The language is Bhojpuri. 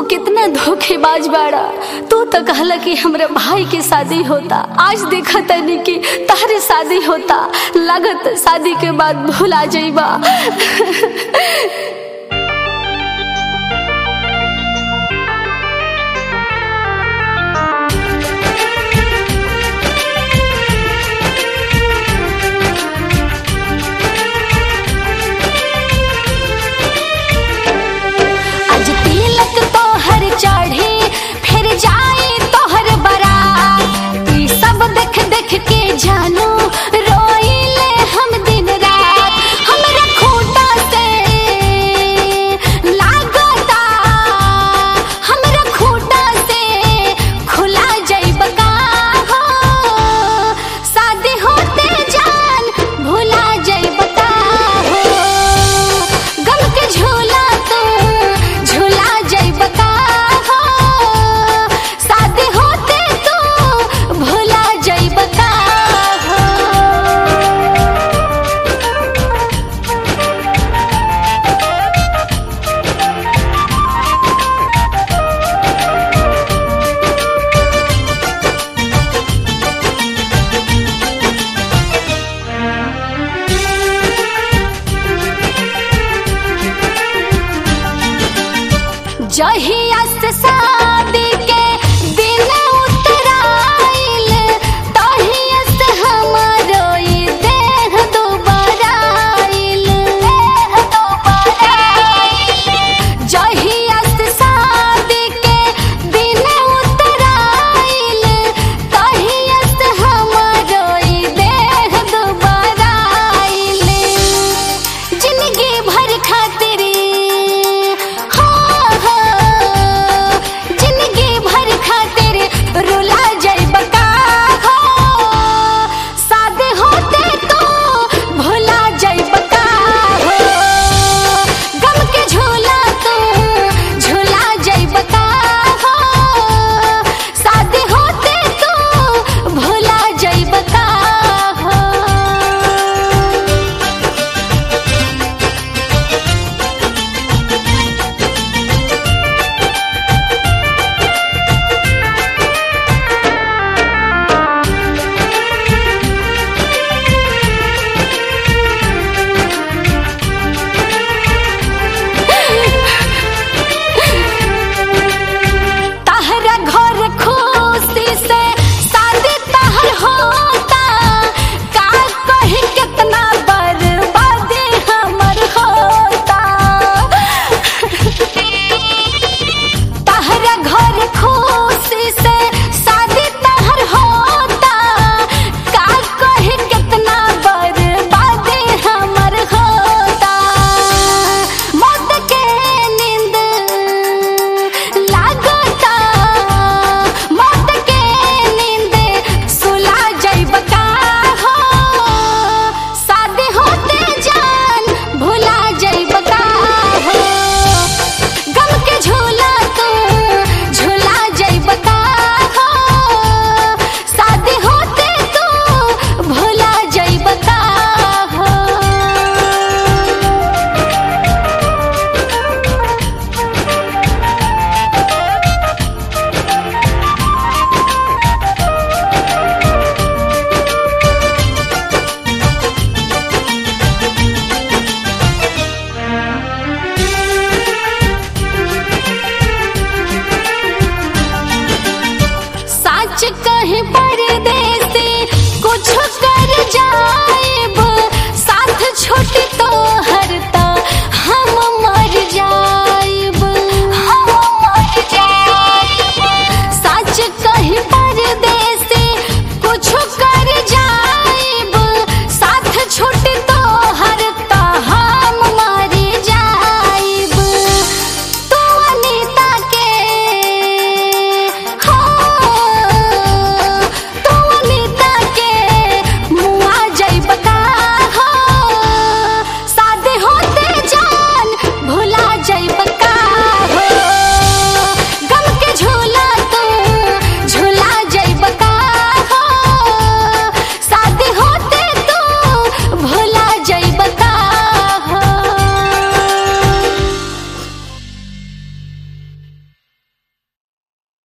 कितना धोखेबाज बाड़ा तू तो कहला कि हमरे भाई के शादी होता आज देखा तनी कि तारे शादी होता लागत शादी के बाद भुला जाइबा आज तिलक तोहर चढ़ी फिर जाए तोहर बारात ई सब देख देख के जानू रोइले हम दिन रात हमरा खूंटा से लागता हमरा खूंटा से खुला जाइब का हो शादी होते जान भुला जाइब का हो गम के झूला तू झूला जाइब का हो शादी होते तू भुला जाइब का हो जहिया से सा